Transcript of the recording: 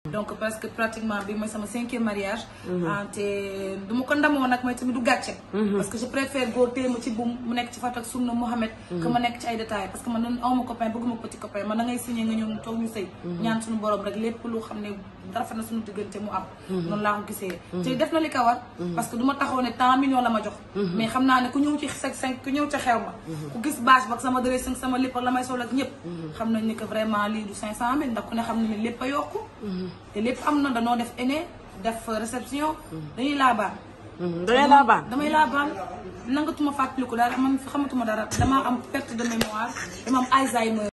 donc parce que pratiquement bi mooy sama cinquième mariage ah te du ma ko ndamoo nag mooy tamit du gàcce parce que je préfère góor téye ma ci buum mu nekk ci Fatak Sunna Mohamed que ma nekk ci ay détails parce que man nan awma copain bëgguma petit copain man da ngay signé nga ñëw ñu toog ñu sëy ñaan suñu borom rek lépp lu xam ne rafet na suñu diggante mu am noonu laa ko gisee te def na li ko war parce que du ma taxaw ne tant millions la ma jox mais xam naa ne ku ñëw ci cinq cinq ku ñëw ca xew ma ku gis bâche ba ak sama dressing sama lépp ak la may sol ak ñëpp xam nañ ni que vraiment lii du cinq cent mille ndax ku ne xam ne ne lépp a yokku te lépp am na danoo def aîné def réception dañuy laabaan dangay laa baan damay laabaan nangatuma fàttaliku dara man xamatuma dara damaa am perte de mémoire dama am Alzheimer